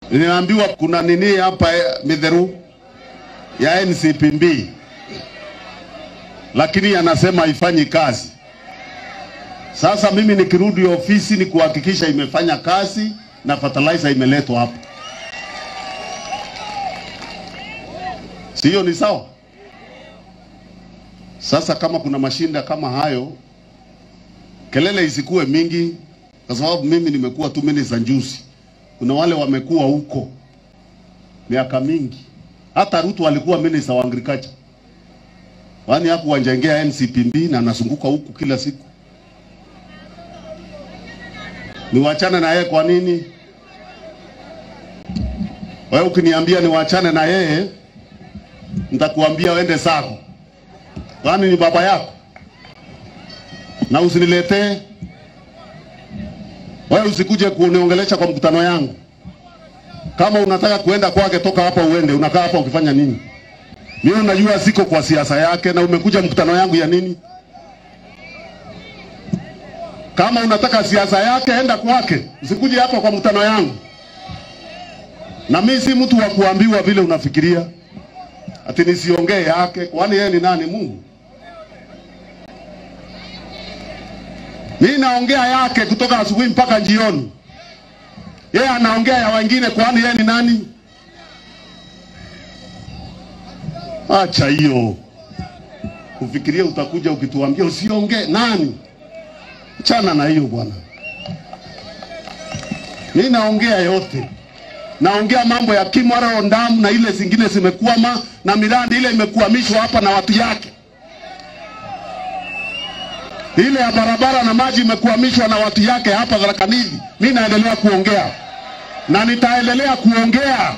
Ninaambiwa kuna nini hapa eh, midheru ya NCPB, lakini anasema haifanyi kazi. Sasa mimi nikirudi ofisi ni kuhakikisha imefanya kazi na fertilizer imeletwa hapa, sio? Ni sawa? Sasa kama kuna mashinda kama hayo, kelele isikuwe mingi, kwa sababu mimi nimekuwa tu minister juzi. Kuna wale wamekuwa huko miaka mingi, hata Ruto alikuwa minister wa agriculture, kwani hakuwanjengea NCPB na anazunguka huku kila siku. Niwachane na yeye kwa nini? Wewe ukiniambia niwachane na yeye, nitakuambia uende zako, kwani ni baba yako, na usiniletee wewe, usikuje kuniongelesha kwa mkutano yangu. Kama unataka kuenda kwake, toka hapa uende. Unakaa hapa ukifanya nini? Mimi unajua siko kwa siasa yake, na umekuja mkutano yangu ya nini? Kama unataka siasa yake, enda kwake, usikuje hapa kwa mkutano yangu. Na mimi si mtu wa kuambiwa vile unafikiria ati nisiongee yake, kwani yeye ni nani? Mungu. Mimi naongea yake kutoka asubuhi mpaka jioni, yeye anaongea ya wengine, kwani yeye ni nani? Acha hiyo ufikirie, utakuja ukituambia usiongee. Nani? Chana na hiyo bwana. Mimi naongea yote, naongea mambo ya Kimwaro Ndamu na ile zingine zimekwama, na miradi ile imekwamishwa hapa na watu yake, ile ya barabara na maji imekwamishwa na watu yake hapa Tharaka Nithi. Mimi naendelea kuongea na nitaendelea kuongea.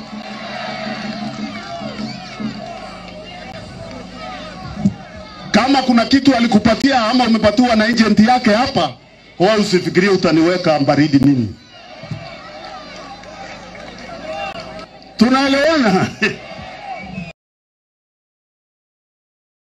Kama kuna kitu alikupatia ama umepatiwa na agent yake hapa, wewe usifikirie utaniweka baridi mimi. Tunaelewana?